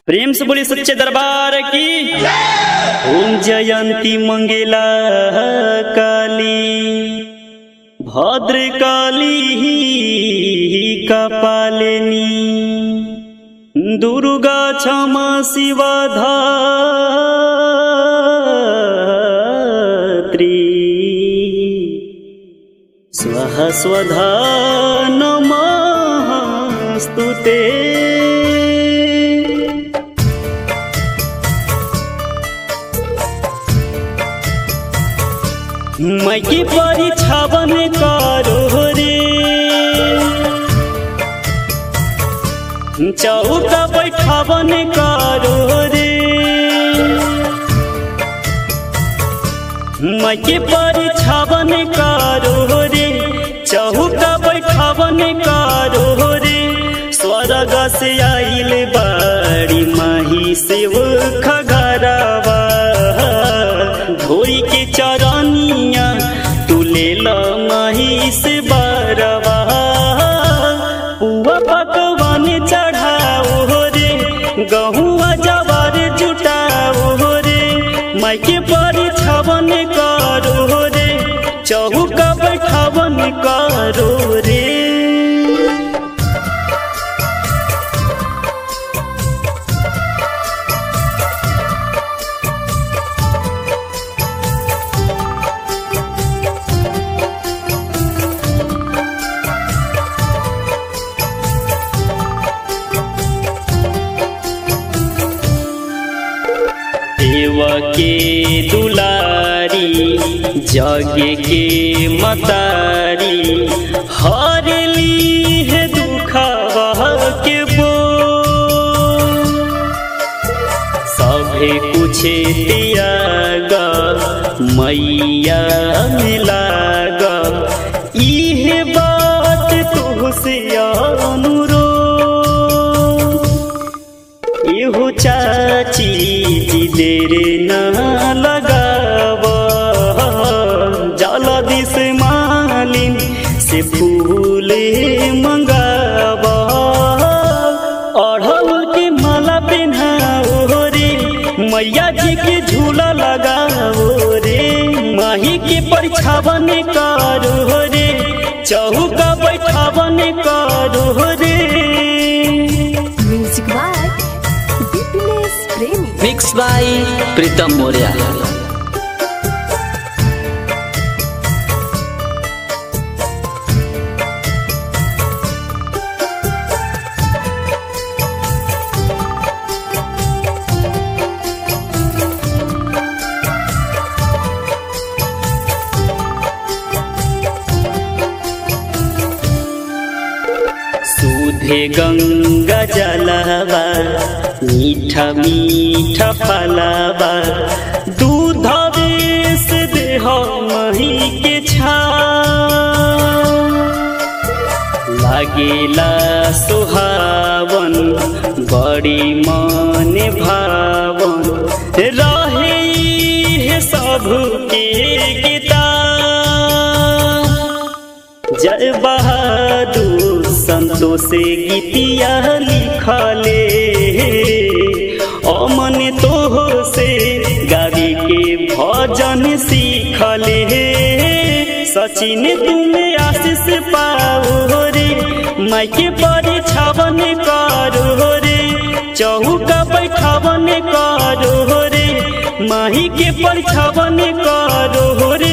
प्रेम से बोली सच्चे दरबार की ओम जयंती मंगेला काली भद्र काली कपालिनी दुर्गा क्षमा शिवा धात्री स्वः स्वधा नमस्तु ते मैकी परिछावन करो रे चौका बैठावन करो रे मैकी परिछावन करो रे चौका बैठावन करो रे स्वर्ग से आइल बाड़ी माही से खगरवा धोई के चरनिया तू ले ल माही से बरवा पुआ पकवान चढ़ाओ रे गहुआ जवार जुटाओ रे माइके पर छवन करो रे चौका बैठावन करो रे देव के दुलारी जग के मतारी हर ली है दुखवा के बो सभे कुछ त्याग मैया मिलाग इहे बात तुहसे अनुरो एहो चाची जी देर न लगाव जलदी से मालिन से फूल मंगाव अढ़ल के माला पहनाओ रे मैया जी के झूला लगाओ रे माही के परिछावन करो रे चौका बैठावन करो रे music by Bipinesh Premi mix by Pritam Maurya सुधे गंगा जलवा मीठा मीठा फलवा दूध से देह मही के छा लागेला सुहावन बड़ी मन भावन रहे है सब के गीता जय बहादुर संतोष गीतिया लिखले अमन तो से गावी के भजन सीखले सचिन तुम आशीष पाओ रे माइके पर छावन करो रे चौका बैठावन करो रे माही के पर छावन करो रे